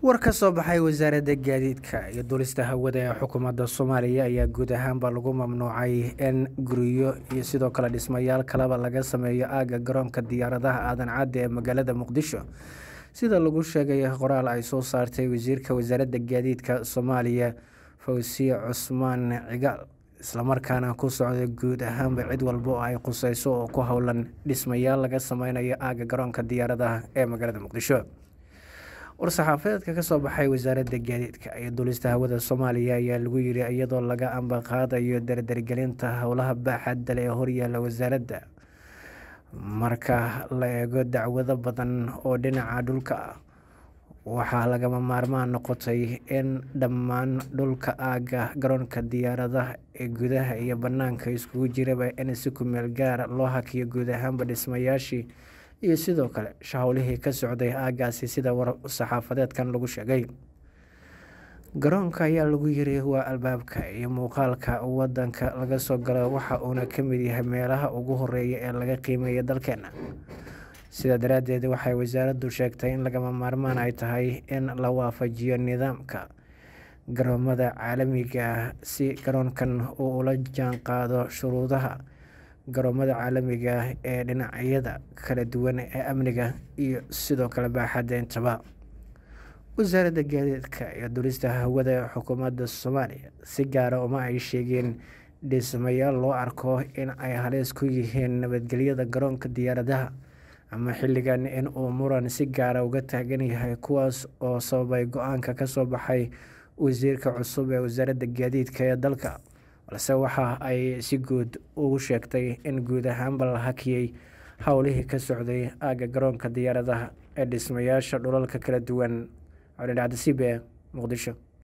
war ka soo baxay wasaaradda gaadiidka iyo duulista hawada ee xukuumadda soomaaliya ayaa guud ahaanba lagu mamnuucay in guryo iyo sidoo kale dhismayaal kaleba laga sameeyo aagga garoonka diyaaradaha aadan cadde ee magaalada muqdisho sida lagu sheegay qoraal ay soo saartay wasiirka wasaaradda gaadiidka soomaaliya fawsiye cusmaan cigaal islamarkaana ku socday guud ahaanba cid walba oo ay quseyso oo ku howlan dhismayaal laga sameynayo aagga garoonka diyaaradaha ee magaalada muqdisho war-saxaafadeedka kasoo baxay wasaaradda gaadiidka iyo duulista hawada soomaaliya ayaa lagu yiri iyadoo laga ambaqaadayo dardargelinta howlaha baaxadale ee horyaala wasaaradda marka la eego dacwado badan oo dhinaca dhulka ah waxaa lagama maarmaan noqotay in dhammaan dhulka aagga garoonka diyaaradaha ee gudaha iyo banaanka iskugu jiraba in si kumeel gaara loo hakiyo guud ahaanba dhismayaashii iyo sidoo kale shahowlihii ka socday aaggaasi sida war saxaafadeedkan lagu sheegay garoonka ayaa lagu yiri waa albaabka iyo muuqaalka wadanka laga soo galo waxa uuna ka mid yahay meelaha ugu horeeya ee laga qiimeeya dalkeena sidaa daraaddeed waxay wasaaraddu sheegtay in lagama maarmaan ay tahay in la waafajiyo nidaamka garoomada caalamiga si garoonkan uu ula jaan qaado shuruudaha garoomada caalamiga ee dhinacyada kala duwan ee amniga iyo sidoo kale baaxadda intaba wasaaradda gaadiidka iyo dulista hawada ee xukuumadda soomaaliya si gaara uma ay sheegeen dhismayaal loo arko in ay halis ku yihiin nabadgelyada garoonka diyaaradaha ama xilligan in uu muran si gaara uga taagan yahay kuwaas oo sababay go-aanka kasoo baxay wasiirka cusub ee wasaaradda gaadiidka ee dalka balse waxa ay si guud ugu sheegtay in guud ahaanba la hakiyey howlihii ka socday aagga garoonka diyaaradaha ee dhismayaasha dhulalka kala duwan codhidhacda c b e muqdisho